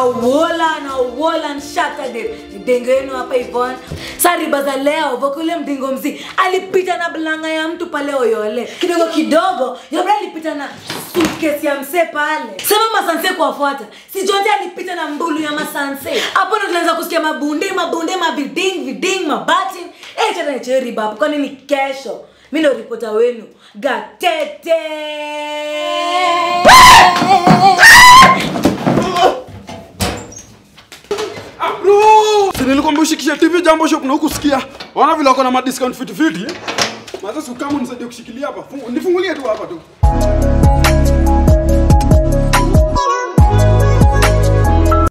auola na auola nshatade mdengo yenu hapa ivon sa riba za leo vokule mdingo mzi alipita na blanga ya mtu pale oyole kidogo kidogo yobra alipita na sutkesi ya msee pale sema masanse kuwafuata si jonte alipita na mbulu ya masanse hapo ndo tunaanza kusikia mabunde mabunde maviding viding mabati eh tena che riba hapo kwani ni kesho mi ndo ripota wenu gatete Si nilikwambia ushikishe TV Jambo Shop na hukusikia. Wana vile wako na madiscount fiti fiti. Maza sukamu nisaidie kushikilia hapa. Fungu- Nifungulie tu hapa tu.